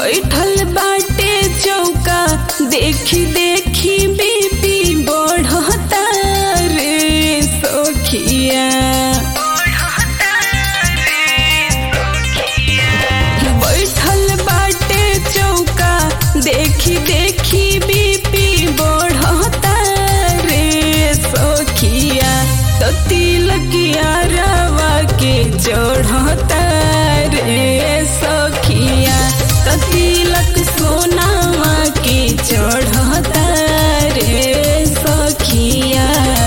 बैठल बाटे चौका देखी देखी बीपी बढ़ता रे सखिया बैठल बाटे चौका देखी देखी बीपी बढ़ता रे सखिया तो तिलकिया रवा के चढ़ता रे सखिया तो तिलक सोनावा के चढ़ता रे सखिया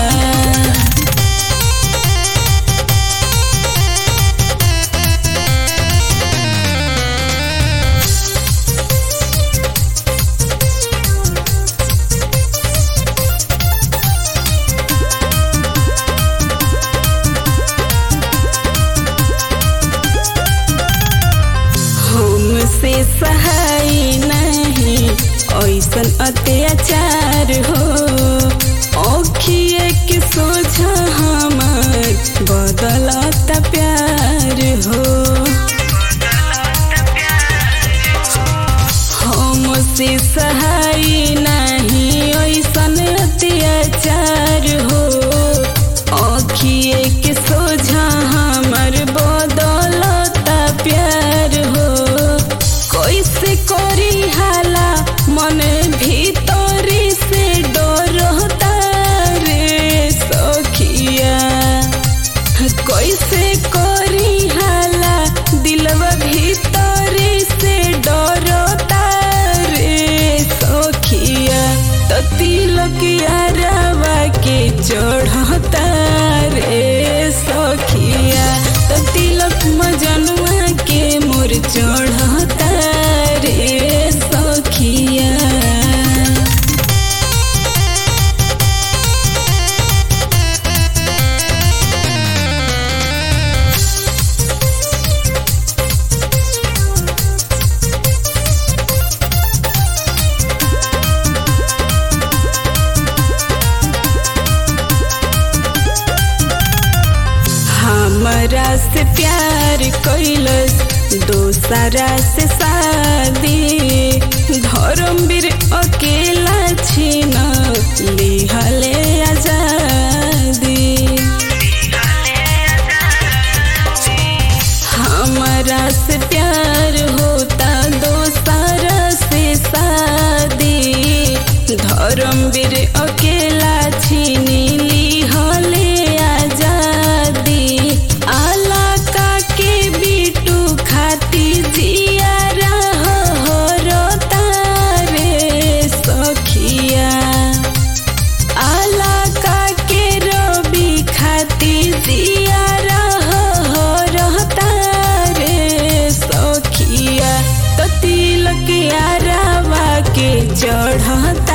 हमसे सहाय नहीं ऐसन अत्याचार हो औखिए के सोझा हमार बदलता प्यार हो हमसे सहाय नहीं ऐसन अत्याचार हो औखिए के सोझा हमार बदलता प्यार हो कैसे करी हाला मन भीतरी से डरता रे सखिया कैसे करी हाला दिलवा भीतरी से डरता रे सखिया तो तिलकिया रवा के चढ़ता रे सखिया तो तिलक मजनुआ के मोर चढ़ता रे सखिया हमरा से प्यार कैलस दोसरा से शादी धर्मवीर अकेला छीन लिहले आजादी हमरा से प्यार होता दोसरा से शादी धर्मवीर अकेला छीनी लिहले आजादी आलाका के बिटू खाती जिया रोता रे सखिया आलाका के रवि खाती जिया रहता रे सखिया तो तिलकिया रवा के चढ़ता